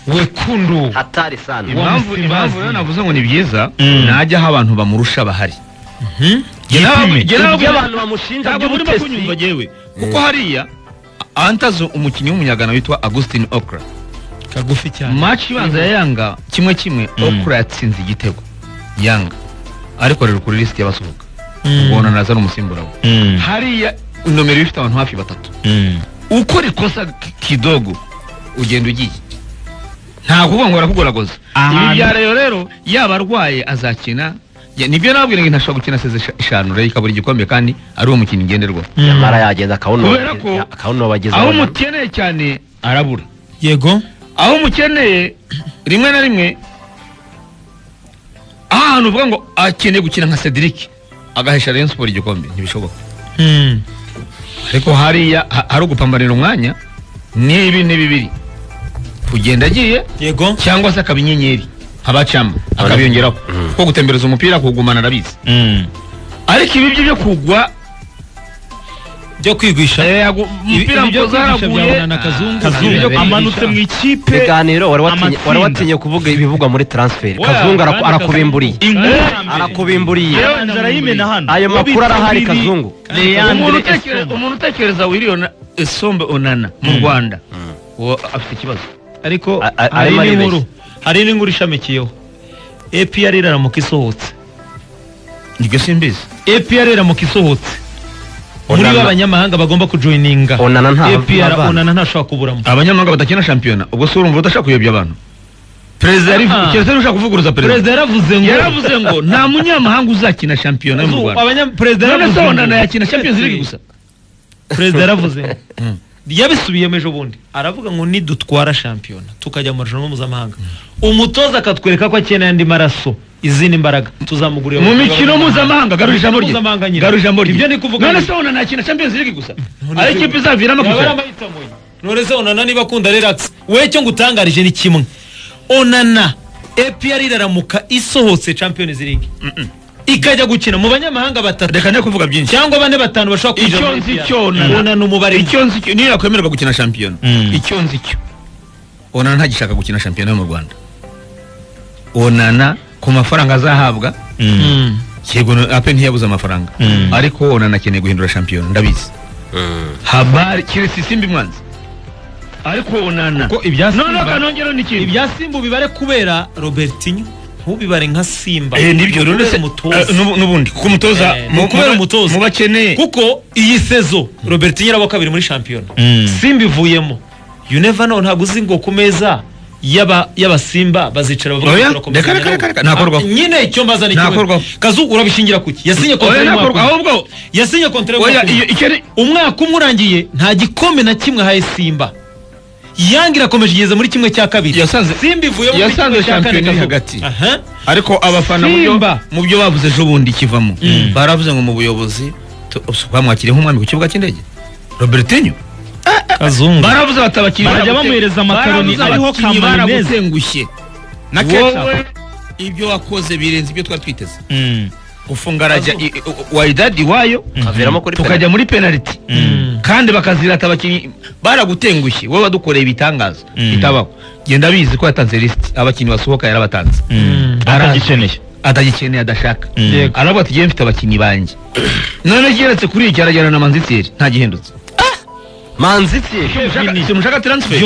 wekundu hatari sana impamvu impamvu rero navuze ngo ni byiza Mm. najya aho abantu bamurusha bahari yipime Jye nawe- ibyo abantu bamushinja ntabwo urimo kunyumva by'ubutesi jyewe kuko hariya antazo umukinnyi w'umunyagana witwa Augustin Okra kagufi cyane match ibanza ya Yanga kimwe kimwe Okra yatsinze igitego Yanga ariko rero kuri list y'abasohoka ubona naza n'umusimbura we Mm. hariya nomero ifite abantu hafi batatu Mm. ukora ikosa ki- kidogo ugenda ugiye ntabwo uvuga ngo barakugoragoza Ahantu- ibi bya rero rero yaba arwaye azakina ya- nibyo nabwira ngo ntashobora gukina asize isha- ishanura ikabura igikombe kandi ari uwo mukinnyi ngenderwaho Mm. nyamara yagenda akawunoba Kubera ko- akawunoba ageze aho aho na- umukeneye cyane arabura yego aho umukeneye rimwe na rimwe aho hantu uvuga ngo akeneye gukina nka Cedric agahesha Rayon Sport igikombe ntibishoboka Mm. ariko hariya ha- hari ugupambanira umwanya n'ibi ni bibiri kugenda agiye yego cyangwa se akaba inyenyeri abacamo akabiyongeraho kuko gutembereza umupira kuwugumana arabizi Mm. ariko ibi byo byo kugwa byo kwigwisha eh, agu- umupira byo mukoza kwigisha haraguye byabonana kazungu Kazungu Ibyo kwigisha. amanutse mu ikipe ibiganiro wari watinye amatsinda. wari watinye kuvuga ibivugwa muri transfer Oya, kazungu araku- kandi arakubimburiye Kazungu- Inkuru ya mbere. arakubimburiye Yewe nzara y'imena hano ayo makuru arahari Ubitse muri- kazungu umuntu Leandre utekereza- Esomba. umuntu utekereza wiriyona esombe onana mu rwanda uwo afite ikibazo ariko A- a- hari arimo aribeshya. n'inkuru hari n'inkuru ishamikiyeho APR iramuka isohotse niryo simbizi APR iramuka isohotse muri Onana- b'abanyamahanga bagomba kujoininga Onana nta- APR ntavana. onana ntashobora kuburamo abanyamahanga badakina shampiyona ubwo se urumva udashaka kuyobya abantu perezida yari Ah. keretse ushaka kuvuguruza perezida perezida yaravuze ngo yaravuze ngo nta munyamahanga uzakina shampiyona yo mu Azu- rwanda abanya- perezida none yaravuze se ngo- onana yakina champions league gusa perezida yaravuze ngo yabisubiyemo ejo bundi aravuga ngo nidutwara shampiyona tukajya mu marushanwa mpuzamahanga umutoza akatwereka ko akeneye andi maraso izindi mbaraga tuzamugurira mu mikino mpuzamahanga garura ijambo rye mpuzamahanga nyine garura ijambo rye ibyo ni kuvuga none ngo- se onana yakina champions league gusa None ari se- ikipe izaviramo yaba ari kwicara amahitamo ye none se onana niba akunda relax we cyo ngutangarije ni kimwe onana APR iraramuka isohotse champions league ikajya gukina mu banyamahanga batatu reka njye kuvuga byinshi cyangwa bane batanu bashobora kwinjira icyo muri nzi APR. cyo onana onana umubare icyo nzi cyo niyo yakwemererwa gukina shampiyona Mm. icyo nzi cyo onana ntagishaka gukina shampiyona yo mu rwanda onana ku mafaranga azahabwa Mm. yego na- ape ntiyabuze amafaranga Mm. ariko onana akeneye guhindura shampiyona ndabizi habari kirisi simba imwanzi ariko onana ko ibya none Simba- akanongeraho n'ikintu ibya simba ubibare kubera robertinho ntubibare nka simba Eh, nibyo rero Kubera se umutoza. eh, n'ubu- n'ubundi kuko umutoza Eh, mu- ni ukubera mu- umutoza. mu bakeneye kuko iyi sezo robertinho iraba kabiri muri shampiyona simba ivuyemo you never know ntabwo uzi ngo ku meza y'aba- y'abasimba bazicara bavuga Oya, ngo turakomeza reka, reka, nabo. reka, reka, ntakorwaho. Ah, nyine icyo mbaza ni Ntakorwaho. kazu urabishingira kuki yasinye kontra Oya, y'umwaka ntakorwa- umwe. ahubwo yasinye kontra oya y'umwaka umwe. iyo icyo ni umwaka umwe urangiye nta gikombe na kimwe ahaye simba yanga irakomeje igeze muri kimwe cya kabiri Yasanze- simba ivuyemo muri yasanze kimwe cya kane shampiyona iri Kazu. hagati. Aha. ariko abafana mu byo- Simba. mu byo bavuze ejo bundi kivamo baravuze ngo mu buyobozi tu- bamwakiriye nk'umwami ku kibuga cy'indege robertinho kazungu baravuze batabakiriye Bajya bamuhereza amakaroni ariho Kamara Menez. baragutengushye na wowe ibyo wakoze birenze ibyo twari twiteze gufunga rajya i- i- waidadi wayo kaviramo kuri tukajya muri penaliti kandi bakazirata abakinnyi baragutengushye wowe wadukoreye ibitangaza bitabaho genda bizi ko yatanze lisiti abakinnyi basohoka yarabatanze atagikeneye atagikeneye adashaka Yego. aravuga ati "Njyewe mfite abakinnyi banjye none keretse kuri iki arajyana na manziteri nta gihindutse manzitsi simushaka taransiferi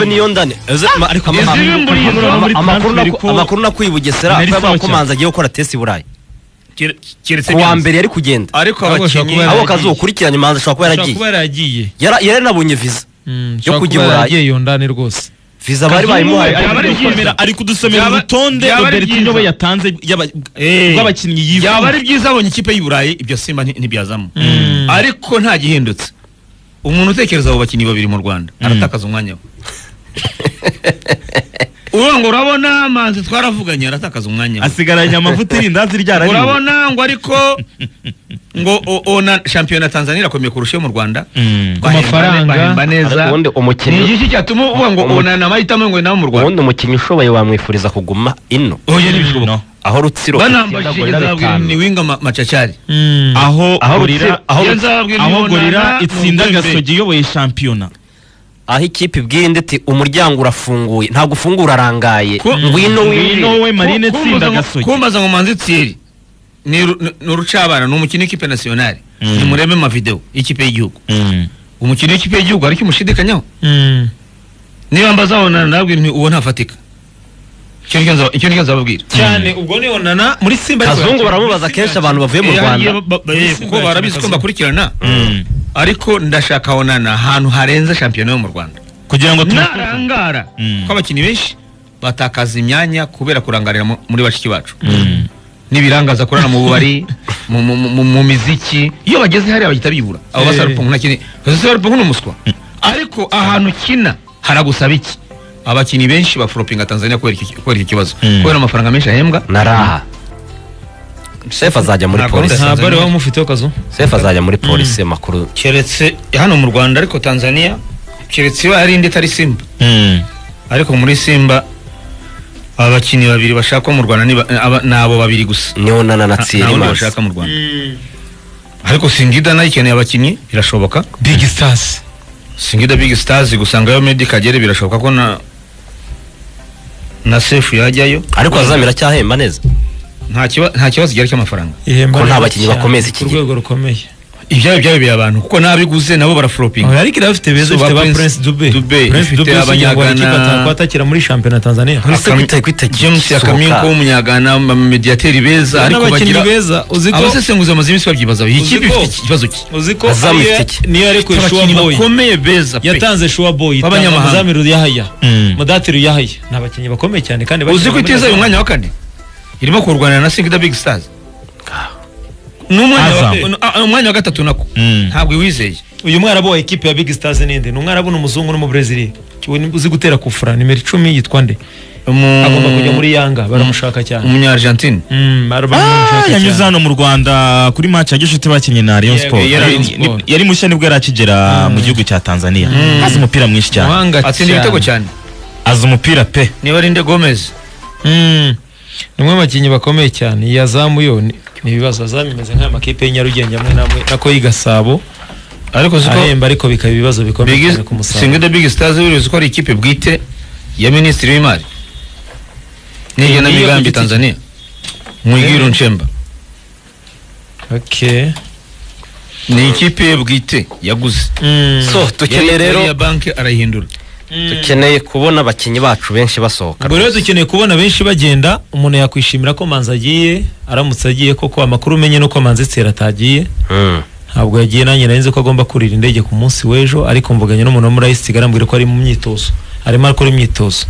niyondane ariko ama- Izi bimburiye ama- muri ama- amakuru transfer naku- ko- amakuru nakuye i bugesera Nari avuga sawa ko cyane. manzi agiye gukora test i burayi keretse ku wa byanze. mbere yari kugenda ariko Ahubwo ashobora kuba abakinnyi yaragiye. abo kazi ukurikiranye manzi ashobora kuba ashobora kuba yaragiye yaragiye Yara- yari yaranabonye viza yo kujya i burayi yaragiye yondane rwose viza bari bayimuhaye Kazungu- Byaba ariko- ari byiza. Dusomera- ari kudusomera Byaba- urutonde byaba ari robertinho byiza. we yatanze y'aba- rw'abakinnyi yaba ari yifuza byiza abonye ikipe y'i burayi ibyo simba nti- ntibyazamo ariko nta gihindutse umuntu utekereza abo bakinnyi babiri mu rwanda aratakaza umwanya we ubu ngo urabona manzi twaravuganye aratakaza umwanya we asigaranye amavuta irindazi ryarariwe urabona ngo ariko ngo o- ona shampiyona tanzania irakomeye kurusha iyo mu rwanda Mm. Bahemba- mafaranga. bahemba neza Ubundi umukinnyi- ni iki cyatuma uvuga ngo Umu- ona na mahitamo ngo ni nawe mu rwanda ubundi umukinnyi ushoboye wamwifuriza kuguma ino oya ntibishoboka No. aho rutsiro banambajije Itsinda gorira nzabwira bitanu. ni winga ma- macacari aho Aho gorira Rutsiro- aho iyo nzababwira aho imibonano, gorira ni itsinda uko imbere. gasogi iyoboye shampiyona aho ikipe ibwiye indi iti umuryango urafunguye ntabwo ufungura arangaye Ko- ngwino ngwino winjire we marine Ku- tsinda kumbaza ngo- gasogi kumbaza ngo manzi tsiri ni ru- ni urucabana ni umukino w'ikipe nasiyonari Mm. nimurebe amavideo y'ikipe y'igihugu Mm. umukino w'ikipe y'igihugu hari icyo umushidikanyaho niba mbaza abonana ndabwira nti uwo ntafatika icyo ni cyo nza- icyo ni cyo nzababwira cyane ubwo nibonana muri simba ariko kazungu yarakina. baramubaza kenshi abantu bavuye mu Eh, rwanda hariya ba- ba- eh, kuko barabizi ko mbakurikirana Mm. ariko ndashaka abonana ahantu harenze shampiyona yo mu rwanda kugira ngo tumusuzume. narangara Mm. ko abakinnyi benshi batakaza imyanya kubera kurangarira mu- muri bashiki bacu Mm. n'ibirangaza akorana mu bubari mu- mu- mu mu miziki iyo bageze hariya bahita bibura abo Eh. basarupungu ntakene basarupungu ni umuswa ariko ahantu ukina haragusaba iki abakinnyi benshi bafuropinga tanzania kubera iki kubera iki kibazo Mm. kubera amafaranga menshi ahembwa naraha sefu azajya muri Ntabwo polisi ntabwo ari wowe umufiteho kazu sefu azajya muri polisi makuru keretse hano mu rwanda ariko tanzania keretse iba ari indi itari simba Mm. ariko muri simba abakinnyi babiri bashakwa mu rwanda ni ba- aba- ni abo babiri gusa niyo nana na nta tsiri wundi manzi bashaka mu rwanda ariko singida nayo ikeneye abakinnyi birashoboka big stars singida big stars gusangayo medi kagere birashoboka ko na na sefu yajyayo ariko azamira acyahemba neza nta kiba- nta kibazo gihari cy'amafaranga ihemba Ko nta neza bakinnyi cyane, bakomeye iki ku gihe. rwego rukomeye ibyabo byabibera abantu kuko n'abiguze nabo baraforopinga ariko irafite beza Zuba ifite ba Prince Prince Dube Dube, ifite Abanyagana- atakira muri shampiyona Tanzania Uri se kwita- kwita james gisohoka. yakaminko w'umunyagana mediyateri beza ariko n'abakinnyi bagira beza uzi ko abasesenguzi amaze iminsi babyibazaho iyi Uzi kipe ko- ifite ikibazo ki uzi ko Azamu ariyo- ifite iki? niyo yarekuye Shoa abakinnyi Boy bakomeye beza pe yatanze Shoa Boy itanga B'abanyamahanga. Muzamiru Yahaya Mm. Mudatiri Yahaya ni abakinnyi bakomeye cyane kandi uzi bakinnye ko muri iteza uyu Tanzania. mwanya wa kane irimo kurwanira na singida big stars n'umwanya wa- Azam. n- ah, umwanya wa gatatu nako Mm. ntabwo iwizeye uyu mwarabu wa ekipe ya Big Stars ninde ni umwarabu n'umuzungu n'umubrezili Kiwe- uzi gutera kufura nimero icumi yitwa nde Umu- agomba kujya muri Yanga baramushaka cyane umunya-argentine Mm, bari- baramushaka yanyuze cyane. hano mu rwanda kuri match ya gishuti bakinnye na rayon Yego, sport yari Rayon Ni- ni- Sport. yari mushya nibwo yari akigera mu gihugu cya tanzania azi umupira mwinshi cyane Umuhanga atsinda ibitego cyane azi umupira pe niba ari nde gomez Mm. ni umwe mu bakinnyi bakomeye cyane iyi azamu yo ni ni ibibazo azamu imeze nk'aya makipe y'i Nyarugenge amwe n'amwe nako y'i Gasabo ariko uzi ko ahemba ariko bikaba ibibazo bikomeye Big- cyane ku musaruro singida big stars urizi ko ari ikipe bwite ya minisitiri w'imari Iyo ku n'igenamigambi giti cye. tanzania mwigiru nshemba okay. ni ikipe ye bwite yaguze mm. so dukeneye Yari- rero yari iya banki arayihindura dukeneye kubona abakinnyi bacu benshi basohoka buri wese ukeneye kubona benshi bagenda umuntu yakwishimira ko manzi agiye aramutse agiye koko amakuru umenye nuko manzi tsera atagiye Mm. ntabwo yagiye nanjye nari nzi ko agomba kurira indege ku munsi w'ejo ariko mvuganye n'umuntu wo muri ayisitiga arambwira ko ari mu myitozo arimo akora imyitozo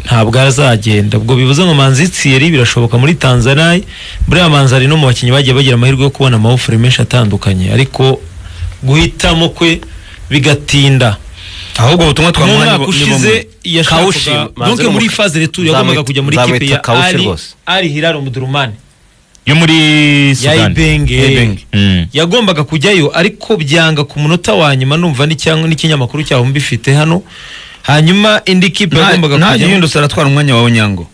ntabwo azagenda ubwo bivuze ngo manzi tsiyeri birashoboka muri tanzania buriya manzi ari no mu bakinnyi bagiye bagira amahirwe yo kubona amawufure menshi atandukanye ariko guhitamo kwe bigatinda ahubwo ubutumwa mu twamuha mwaka ushize yashakaga Kawushima, manzi donc ni muri umu- phase retour yagombaga nzamwita- kujya muri nzamwita kipe ya Kawushi Ali rwose. Ali Hilal Omdurman yo muri ya sudani Ibenge Ibenge. Mm. yagombaga kujyayo ariko byanga ku munota wa nyuma numva n'icyangwa n'ikinyamakuru cyaho mbifite hano hanyuma indi kipe yagombaga ntajya kujyamo yihindutse aratwara umwanya wawe nyango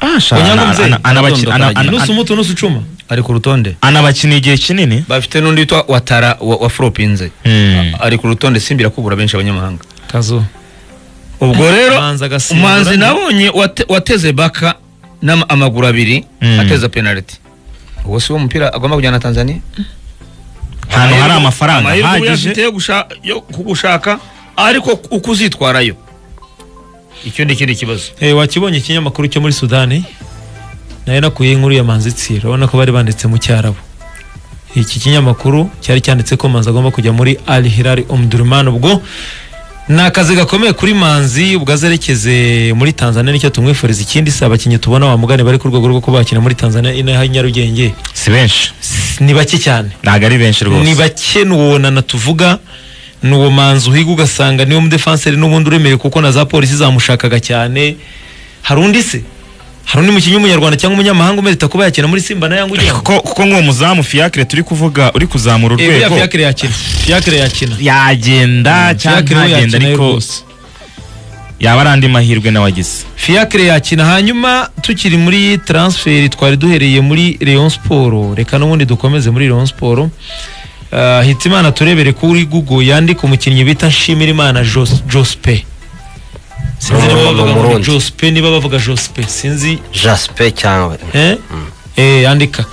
Onyango Ana- mzee. ana- anabaki- ana- ana- nusu muto nusu cuma ari ku rutonde anabakina igihe kinini bafite n'undi witwa watara wa, wa foropinze Mm. ari ku rutonde simba irakubura benshi abanyamahanga kazo ubwo rero Manzi agasimbura. umuhanzi nabonye wate- wateze baka n'amaguru abiri Mm. ateza penaliti uwo si wo mupira agomba kujyana na tanzania ahantu hari amafaranga amahirwe uba ahagije uyafite yo gusha- yo kugushaka ariko uko uzitwarayo icyo ni ikindi kibazo eh wakibonye ikinyamakuru cyo muri Sudani nayo nakuye inkuru ya Manzi Tsira ubona ko bari banditse mu cyarabu iki kinyamakuru cyari cyanditse ko Manzi agomba kujya muri Al Hilal Omdurman ubwo ni akazi gakomeye kuri Manzi ubwo azerekeze muri Tanzania nicyo tumwifuriza ikindi si abakinnyi tubona wamugane bari ku rwego rwo kuba bakina muri Tanzania inaha i Nyarugenge si benshi S- ni bake cyane ntabwo ari benshi ni rwose bake nuwonana tuvuga ni uwo manzi uhiga ugasanga niwo mudefanseri n'ubundi uremewe kuko na za polisi zamushakaga cyane hari undi se hari undi mukinnyi w'umunyarwanda cyangwa umunyamahanga umerita kuba yakina muri simba na yangu ugira ngo kuko kuko nk'uwo muzamu fiacre turi kuvuga uri kuzamura Eh, buriya urwego fiacre yakina fiacre yakina yagenda cyangwa Fiacre we ntagenda yakina yo ariko rwose yaba ari andi mahirwe nawe agize fiacre yakina hanyuma tukiri muri transferi twari duhereye muri leon siporo reka n'ubundi dukomeze muri leon siporo Uh, hitimana turebere kuri google yandika umukinnyi bita nshimirimana Jos- jospe sinzi niba Ni bavuga ngo ni Umurundi. jospe niba bavuga jospe sinzi jaspe cyangwa eh? eh yandika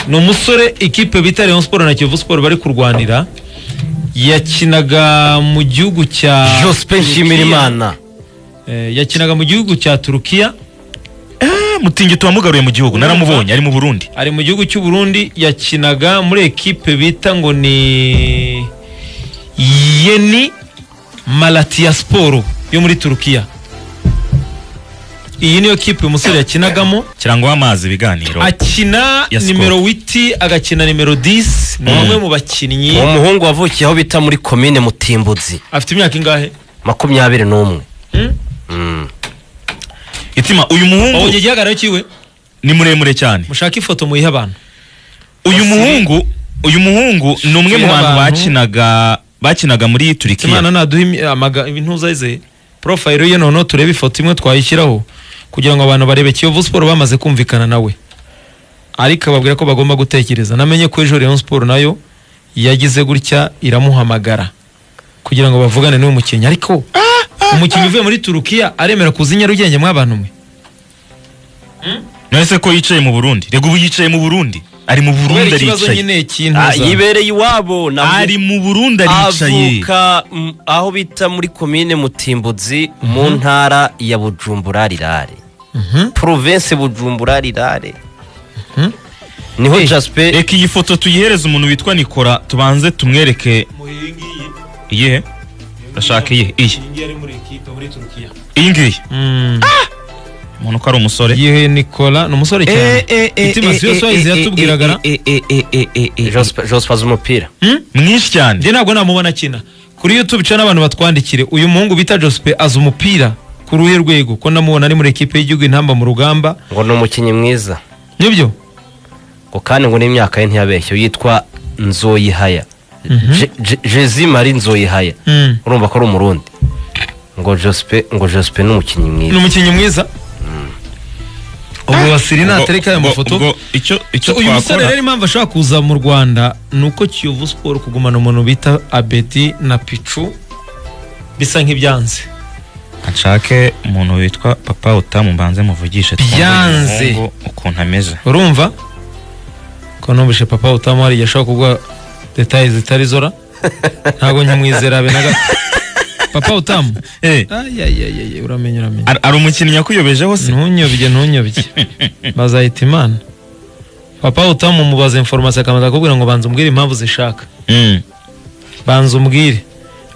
ni umusore ikipe bita leon siporo na kiyovu siporo bari kurwanira yakinaga mu gihugu cya jospe nshimirimana Eh, yakinaga mu gihugu cya turukiya Eh, mutingito wamugaruye mu gihugu naramubonye ari mu burundi ari mu gihugu cy'u Burundi yakinaga muri ekipe bita ngo ni Yeni Malatya Sport yo muri Turukiya iyi niyo kipe umusore yakinagamo kirangwa amazi ibiganiro akina Ya Sport. nimero witi agakina nimero 10 ni umwe mu bakinnyi uwo muhungu wavukiye aho bita muri komine mutimbuzi afite imyaka ingahe makumyabiri n'umwe Hmm? Mm. itima uyu wabonye muhungu igihagararo cyiwe ni muremure cyane mushake ifoto muyihe abantu uyu Basire. muhungu uyu muhungu ni umwe Basire mu bantu abantu. bakinaga bakinaga muri imana turikiya naduha imi- amaga intuzayizeye porofayiro ye noneho turebe ifoto imwe twayishyiraho kugira ngo abantu barebe kiyovu siporo bamaze kumvikana nawe ariko ababwira ko bagomba gutekereza namenye ko ejo rayon siporo nayo yagize gutya iramuhamagara kugira ngo bavugane n'uyu mukinnyi ariko umukinnyi uvuye muri turukiya aremera kuza i nyarugenge mw'abantu mwe none se ko yicaye mu burundi rega ubu yicaye mu burundi ari mu kubera burundi ikibazo aricaye Ah, nyine cy'intuza yibereye iwabo navuga- ari mu burundi aricaye avuka mm, aho bita muri komine mutimbuzi mu ntara ya bujumbura rirare province bujumbura rirare niho jaspe reka iyi foto tuyihereze umuntu witwa nikora tubanze tumwereke iyihe urashaka iyihe iyi iyi ngiyi Mm. umuntu ko ari umusore yihe nikola ni umusore cyane itima si yose wayize yatubwiragara Jospe- jospe azi umupira Hmm? mwinshi cyane njye ntabwo namubona akina kuri youtube ca n'abantu batwandikire uyu muhungu bita jospe azi umupira ku ruhe rwego ko namubona ari muri ekipe y'igihugu intamba mu rugamba ngo ni umukinnyi mwiza nibyo ngo kandi ngo n'imyaka ye ntiyabeshye yitwa nzoyihaya Je- Je- jezi marie nzoyihaya Mm. urumva ko ari umurundi ngo jospe ngo jospe ni umukinnyi ni mwiza umukinnyi mwiza ubu basiri natereka aya Ubwo- mafoto ubwo icyo icyo So, uyu musore rero twakora impamvu ashaka kuza mu rwanda ni uko kiyovu siporo kugumana umuntu bita abedi na picu bisa nk'ibyanze nshake umuntu witwa papa utamu mbanze muvugishe twumve uyu Byanze. muhungu ukuntu ameze urumva ko numvise papa utamuhari yashobora kuguha detaye zitari zora ntabwo nkimwizera be na gato papa utamu Eh, ayayayay uramenya uramenya ar- ari umukinnyi yakuyobejeho se ntunyobye ntunyobye bazahita imana papa utamu mubaza inforomasi akamaze akakubwira ngo banza umbwire impamvu zishaka Mm. banza umbwire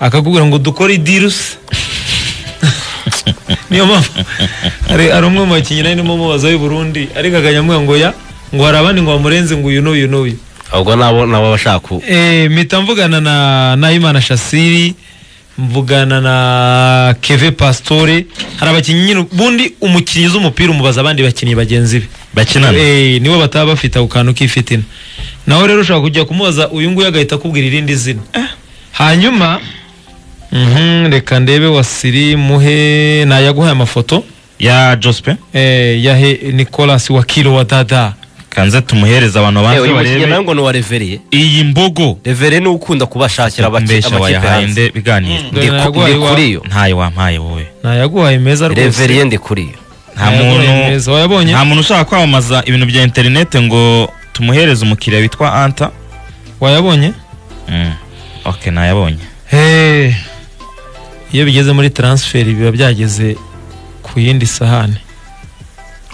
akakubwira ngo dukore idirusi niyo mpamvu hari hari umwe mu bakinnyi nari ndimo mubaza w'i Burundi ariko akajya amubwira ngo ya ngo hari abandi ngo bamurenze ngo uyu n'uyu n'uyu ahubwo nabo nabo bashaka ku- Eh, mpita mvugana na nahimana shasiri mvugana na keve pastore hari abakinnyi nyine ubundi umukinnyi uzi umupira umubaza abandi bakinnyi bagenzi be bakinana Eh, nibo bataba bafite ako kantu k'ifitina nawe rero ushobora kujya kumubaza uyu nguyu agahita akubwira irindi zina hanyuma mhm, reka ndebe wasiri muhe nayaguhaye amafoto ya jospe eh, yahe nicolas wakiro wa dada kanze tumuhereze abantu Eh, banze uyu mukinnyi nawe barebe ngo ni uwa reveriye iyi mbogo reveriye niwe ukunda kubashakira abaki- mbesha amakipe wayahaye hanze nde biganiro Ndi ku- Yaguhaye ndi wa- kuri yo ntayo wampaye wowe nayaguhaye meza reveriye rwose ndi kuri yo nta Nayaguhaye muntu meza. wayabonye nta muntu ushaka kwamamaza ibintu bya interineti ngo tumuhereze umukiriya witwa anta wayabonye Mm. ok nayabonye Hey. iyo bigeze muri transferi biba byageze ku yindi sahani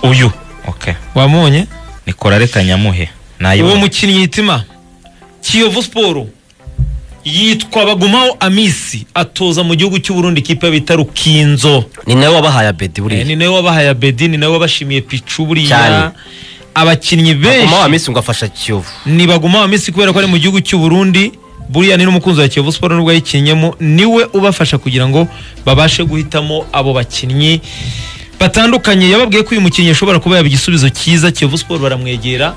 uyu ok wamubonye nikora reka nyamuhe uwo nayibonye mukinnyi yitima kiyovu siporo yitwa bagumaho amisi atoza mu gihugu cy'u Burundi ikipe bita rukinzo ni nawe wabahaye abedi Eh, ni buriya nawe wabahaye abedi ni nawe wabashimiye picu buriya Cyane. abakinnyi kuma wa benshi minsi ngo afasha kiyovu ni bagumaho amisi kubera ko ari mu gihugu cy'u Burundi buriya ni n'umukunzi wa kiyovu siporo n'ubwo yayikinnyemo niwe ubafasha kugira ngo babashe guhitamo abo bakinnyi batandukanye yababwiye ko uyu mukinnyi ashobora kuba yaba igisubizo cyiza kiyovu siporo baramwegera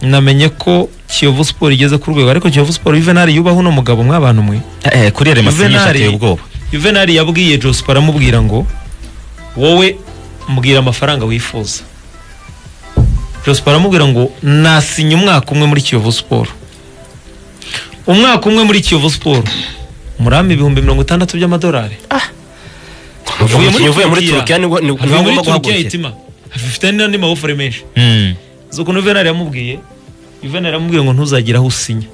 namenye ko kiyovu siporo igeze ku rwego ariko kiyovu siporo yuvenali yubaho uno mugabo mw'abantu mwe Eh, eh, kuri remasinyisha Juvenali- ateye ubwoba yuvenali yabwiye joseph aramubwira ngo wowe mbwira amafaranga wifuza joseph aramubwira ngo nasinya umwaka umwe muri kiyovu siporo umwaka umwe muri kiyovu siporo murampa ibihumbi mirongo itandatu by'amadolari Uvuye muri uvuye muri turukiya Turukiya. ni ni- Avuye niwe muri ugomba turukiya guhagurukira itima afite n'andi mawufure menshi Mm. zo ukuntu venari yamubwiye venari yamubwiye ngo ntuzagira aho usinya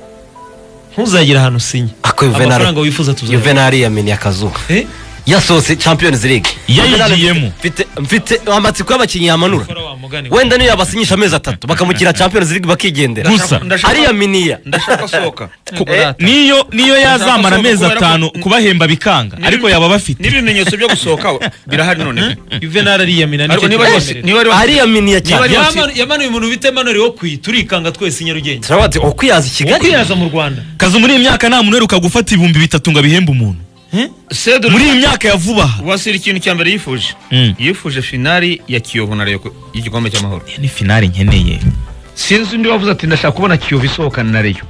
ntuzagira ahantu usinya ako Juvenal- amafaranga wifuza tuzayaha Juvenal yameniye akazuba Eh? yasohotse champions league Yayigiyemo. mfite mfite amatsiko y'abakinnyi yamanura Gukora wa mugani we. wenda niyo yabasinyisha amezi atatu bakamukira champions league bakigendera Gusa. Ndashaka- ariyaminiya ndashaka sohoka Ku- Eh, niyo niyo yazamara amezi kubera ko- atanu kubahemba bikanga ariko yaba bafite n'ibimenyetso byo gusohoka birahari none Juvenal ariyamina ariko nicyo niba yose kibamerera. niba ari wose- ariyaminiya cyane Niba ari- Yamanu- yamanuye umuntu bita Emmanuel Okwi turikanga twese i Nyarugenge turavuga ati okwiyaza i kigali ukwiyaza mu Rwanda kazi muri iyi myaka nta muntu uheruka gufata ibihumbi bitatu ngo abihembe umuntu Cedric- muri iyi myaka ya vuba aha wasira ikintu cya mbere yifuje Mm. yifuje finali ya kiyovu na Rayon y'igikombe cy'amahoro ni finale nkeneye sinzi undi wavuze ati ndashaka kubona kiyovu isohokana na reyo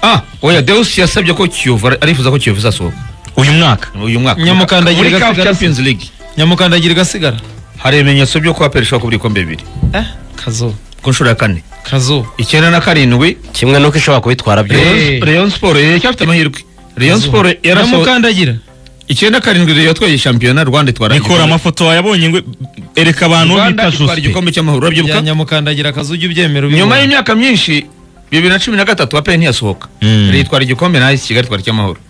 ah oya deus yasabye ko kiyovu ari- arifuza ko kiyovu izasohoka uyu mwaka uyu mwaka Nyamukandagira muri gasigara- CAF champions league nyamukandagira igasigara hari ibimenyetso byo kuba peri ishobora kubura ibikombe bibiri eh kazo ku nshuro ya kane kazo icyenda na karindwi kimwe nuko ishobora kubitwara byose Rayon- rayon sport yari icyafite amahirwe rayon sport yarasohoka nyamukandagira icyenda karindwi rayon yatwaye shampiyona rwanda itwara nikora amafoto wayabonye ngo ereka abantu uwo rwanda bita itwara joseph igikombe cy'amahoro ya urabyibuka nyamukandagira kazo ujye ubyemera ubibona. nyuma y'imyaka myinshi bibiri na cumi na gatatu aperi ntiyasohoka Mm. Rayon itwara igikombe na AS kigali itwara icy'amahoro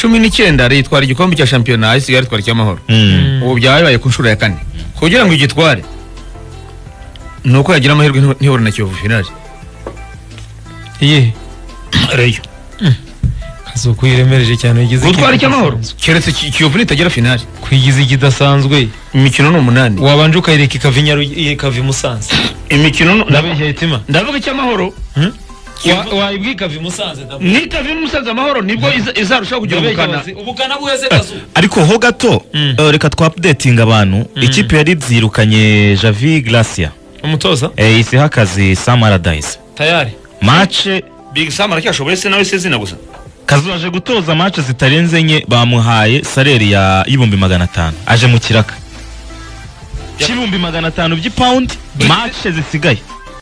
cumi n'icyenda rayon itwara igikombe cya shampiyona AS kigali itwara icy'amahoro Mm. ubu byaba bibaye ku nshuro ya kane kugira ngo igitware ni uko yagira amahirwe ntiho- ntihura na kiyovu finali Iyihe? reyo kazo kuyiremereje cyane uyigize gutwara ikidasanzwe. icy'amahoro keretse Ki- kiyovu nitagera finali kuyigize ikidasanzwe imikino ni umunani wabanje ukayireka ikava i Nyaru- ikava i Musanze imikino ni- ndabeshya itima ndavuga icy'amahoro Wa- wayibwa ikava i Musanze ndabona. nitava umusaza amahoro nibwo iza- izarushaho kugira Ndabeshya ubukana abazi- ubukana buheze kazo ariko ho gato Mm. eh, reka twapudetinga abantu ikipe yari byirukanye javi gracia umutoza eh, isiha akazi sam aradayise tayari mace big sam aracyashoboye se nawe se zina gusa kazu aje gutoza mace zitarenze enye bamuhaye saleri ya y'ibihumbi magana atanu aje mu kiraka cy'ibihumbi magana atanu by'ipawundi mace zisigaye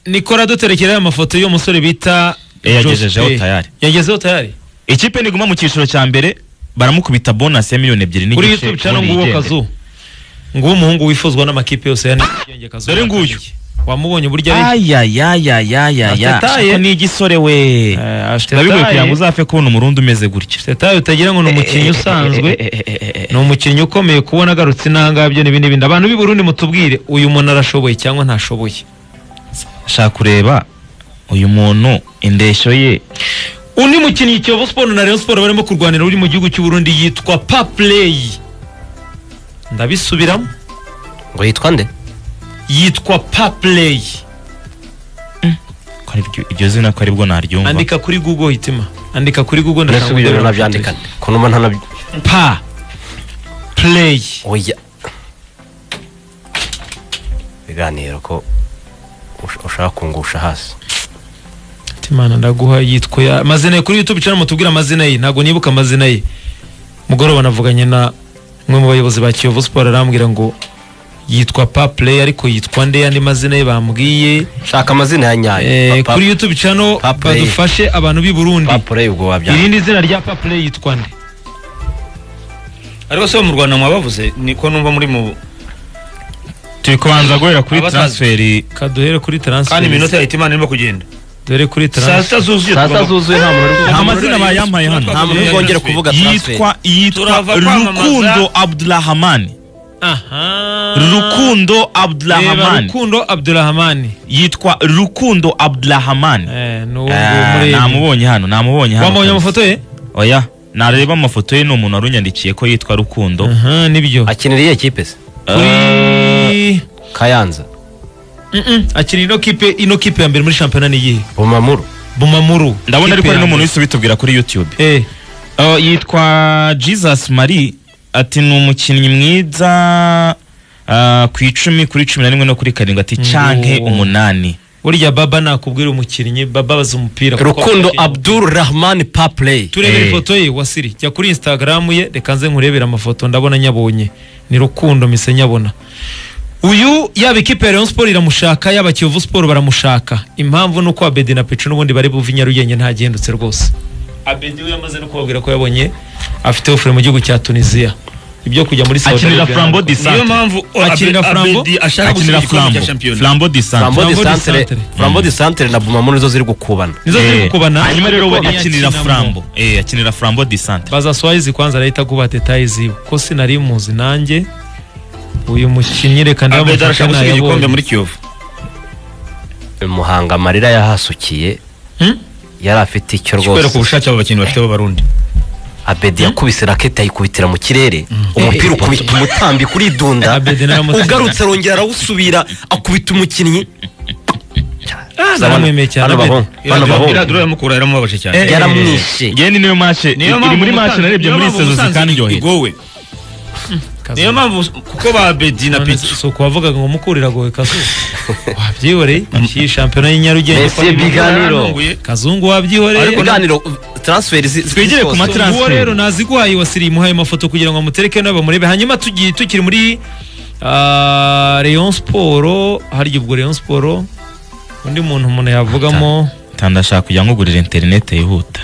nikora duterekeraho amafoto y'uwo musore bita Eh, yagejejeho Joseph. tayari. yagezeho tayari ikipe niguma mu cyiciro cya mbere baramukubita bonasi ya miliyoni ebyiri kuri n'igice youtube channel ubundi nguwo yigendere. kazu nguwo umuhungu wifuzwa n'amakipe yose ya nyarugenge kazu Dore nguyu. wamubonye burya ari ayayayayayaya Atataye. Ariko ni igisore we Eh, ashitataye. ndabigoye kugira ngo uzafe kubona umurundi umeze gutya setayo utagira ngo ni umukinnyi usanzwe ni umukinnyi ukomeye kubona agarutse intangabyo n'ibi n'ibindi abantu b'i Burundi mutubwire uyu muntu arashoboye cyangwa ntashoboye shaka kureba uyu muntu indeshyo ye undi mukinnyi Kiyovu Sport na Rayon Sport barimo kurwanira uri mu gihugu cy'u Burundi yitwa Paplay ndabisubiramo ngo yitwa nde yitwa Paplay ko ari byo- iryo zina ko aribwo naryumva andika kuri google hitima andika kuri google ndashaka ndasubira ngo ndebe nabyandika nde ko numva ntanaby pa play oya biganiro ko ush- ushaka kungusha hasi hitimana ndaguha yitwa ya amazina ye kuri youtube channel mutubwire amazina ye ntabwo nibuka amazina ye mugoroba navuganye na umwe mu bayobozi ba Kiyovu Sport arambwira ngo yitwa pa play ariko yitwa nde yandi mazina ye bambwiye shaka amazina ya Eh, nyayo Pa- kuri youtube channel Pa Play. badufashe abantu b'i Burundi Pa- papure ubwo wabyandika irindi zina rya pa play yitwa nde ariko se bo mu rwanda mwabavuze niko numva muri mu turi kubanza guhera kuri Abatazwi. transferi kaduhere kuri transfer kandi iminota ya itimana irimo kugenda dore kuri saa transfer sita zuzuye saa sita tugomba- zuzuye nta muntu uri- nta mazina bayampaye hano nta muntu uri bwongere kuvuga transfer yitwa yitwa Turava kwamamaza. rukundo abdurahamani aha rukundo Reba abdurahamani Rukundo Abdurrahman yitwa rukundo abdurahamani eh ni uwo Ah, muri namubonye hano namubonye hano wamubonye kabisa. amafoto ye oya nareba amafoto ye ni umuntu warunyandikiye ko yitwa rukundo aha nibyo akinira iyihe kipe se Uri- kayanza Mm-mm, akina ino kipe ino kipe ya mbere muri shampiyona ni iyihe bumamuru bumamuru ndabona Kipe ariko ya hari n'umuntu mbere. wese ubitubwira kuri youtube eh Oh, yitwa jesus marie ati ni umukinnyi mwiza ah, ku icumi kuri cumi na rimwe no kuri karindwi ati canke Ngo. umunani burya baba nakubwira umukinnyi baba abaza umupira kuko rukundo abakinnyi- abdul rahman papley turebere Eh. ifoto ye wasiri jya kuri instagram ye reka nze nkurebere amafoto ndabona nyabonye ni rukundo mise nyabona uyu yaba ikipe ya Rayon Sport iramushaka yaba Kiyovu Sport baramushaka impamvu ni uko Abedi na Pecho n'ubundi bari buve i Nyarugenge ntagendutse rwose Abedi we yamaze no kubabwira ko yabonye afite ofure mu gihugu cya Tunisia ibyo kujya muri Saudi Akinira Arabia Flambeau nako- di Centre. niyo mpamvu Akinira Flambeau? Abedi ashaka akinira gusiga igikombe flambo cya shampiyona flambo di flambo centre de Flambeau de centre Centre. flambo de centre na bumamu nizo ziri gukubana nizo ziri Eh, gukubana hanyuma rero we Niyo akinira akinamo. flambo eh akinira flambo di centre baza swayizi kwanza arahita kuba detaye ziwe ko sinari muzi nanjye uyu mukinnyi reka abedi ndamufashe arashaka gusiga igikombe nayabonye muri kiyovu muhanga amarira yahasukiye Hmm? yari afite icyo kubera ku rwose bushake abo bakinnyi bafite b'abarundi abedi yakubise raketi ayikubitira mu kirere umupira ukubita umutambi kuri dunda Abedi naramutsinze. ugarutse arongera arawusubira akubita umukinnyi naramwemeye cyane, Hano Abedi. bahungu, hano bahungu. iradura yamukura yaramubabashe cyane Eh, yaramwishe. eh, ngeni niyo match iri muri match narebye muri sezo zikanyohera igowe niyo mpamvu kuko ba bedi na None pitu si ukuwavugaga ngo mukurira gowe kazungu wabyihoreye iyi shampiyona y'i Nyarugenge Messi ibiganiro. kazungu ariko wabyihoreye ibiganiro transferi zi- Twigire ku zose. matara. transfer. uwo rero nazigwaye wasiriye imuhaye amafoto kugira ngo amutereke nawe bamurebe hanyuma tugiye tukiri muri ah, Rayon Sport harya ubwo Rayon Sport undi muntu umuntu yavugamo tandashaka kujya nkugurira internet yihuta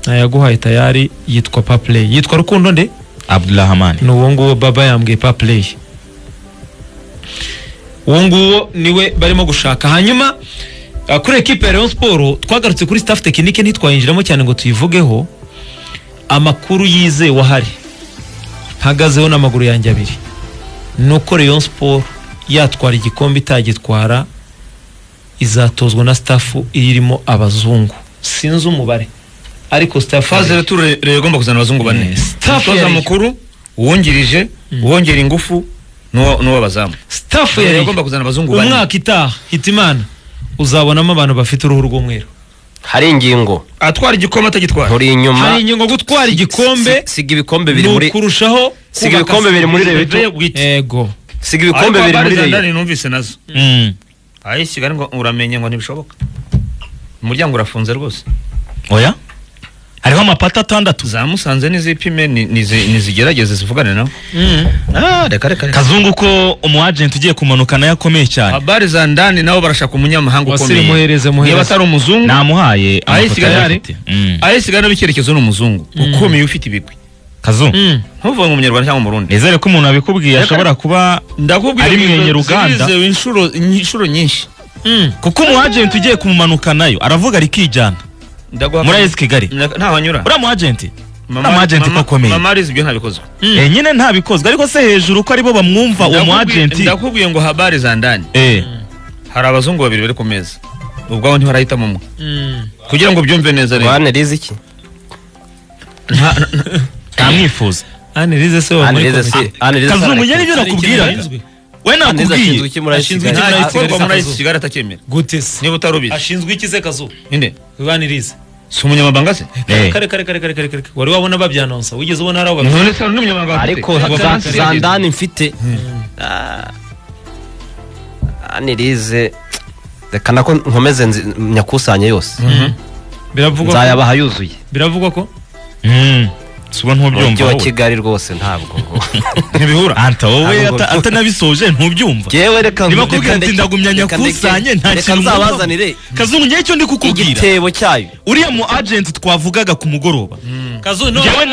nayaguhaye tayari yitwa Paplay yitwa Rukundo nde Abdulrahman ni uwo nguwo baba yambwiye papureyi uwo nguwo niwe barimo gushaka hanyuma uh, kuri ekipe ya Rayon Sport twagarutse kuri staff tekinike ntitwayinjiramo cyane ngo tuyivugeho amakuru yizewe ahari mpagazeho n'amaguru yanjye abiri ni uko Rayon Sport yatwara igikombe itagitwara izatozwa na staff irimo abazungu sinzi umubare ariko staff faze rero rero igomba kuzana abazungu bane Staff umutoza yari- mukuru uwungirije uwongera ingufu n'uwo- n'uw'abazamu staff Yari yari agomba kuzana abazungu bane. umwaka itaha hitimana uzabonamo abantu bafite uruhu rw'umweru hari ingingo atwara igikombe atagitwara turi inyuma hari ingingo gutwara igikombe Si- siga ibikombe biri ni muri ukurushaho siga ibikombe biri muri reyo ego siga ibikombe biri muri reyo numvise nazo Mm. ayi kigali ngo uramenye ngo ntibishoboka umuryango urafunze rwose oya hariho amapata atandatu za musanze n'izipime ni- nizi- nizigerageze zivugane nawe Ah, reka reka reka kazungu ko umu agent ugiye kumanuka nayo akomeye cyane abari za ndani nabo barashaka umunyamahanga wasiri ukomeye muhereze niba muhereze atari umuzungu namuhaye Ayi, amafoto Kigali yari afite Mm. ayi sigana n'icyerekezo ni umuzungu ukomeye ufite ibigwi kazungu Mm. ntuvuge ngo umunyarwanda cyangwa umurundi nizere ko umuntu abikubwiye Reka- ashobora kuba ndakubwira Ari ngo izo mwenyera Uganda. zirizewe inshuro inshuro nyinshi Mm. kuko umu agent ugiye kumumanuka nayo aravuga rikijyana ndaguha muri ayesi kigali ntaho anyura uriya mu agent ni mu agent ko akomeye mama arizi ibyo ntabikozwe Eh, nyine ntabikozwe ariko se hejuru ko aribo bamwumva uwo mu Ndakubwiye- agent ndakubwiye ngo habari za ndani eh hari abazungu babiri bari ku meza ubwabo ntibarahitamo umwe Mm. kugira ngo byumve neza rero wane rizi iki ntamwifuza Anne Rize se wa wane muri rize komite. si wane rize kazungu nyine ibyo Hari ikintu nakubwira ashinzwe? we ashinzwe nakubwiye iki muri ayesi Ashinzwe kigali iki muri nta Kigali gikorwa muri Sakazo. ayisi kigali atacyemera gute se niba utari ubizi ashinzwe iki se kazu ninde Anne Rize si umunyamabanga se Eh. kare kare kare kare kare kare wari wabona babyanonsa wigeze ubona hari aho babyanonsa none se hari n'umunyamabanga bafite? ariko Ntabwo za- bafite. za ndani mfite Ah, wane rize reka nako nkomeze nzi- nyakusanye yose biravugwa ko- nzayabaha yuzuye biravugwa ko Mm. suba umujyi ntubyumva wa wowe. kigali rwose ntabwo ntibihura anta wowe Ntabwo ata- mbyumva. atanabisoje ntubyumva ngewe reka niba reka kubwira ndeke- ati ndagumya reka ndeke- nyakusanye nta reka kintu nzabazanire kazungu ngewe icyo ndi kukubwira igitebo cyayo uriya mu agent twavugaga ku mugoroba kazu none Njyewe na-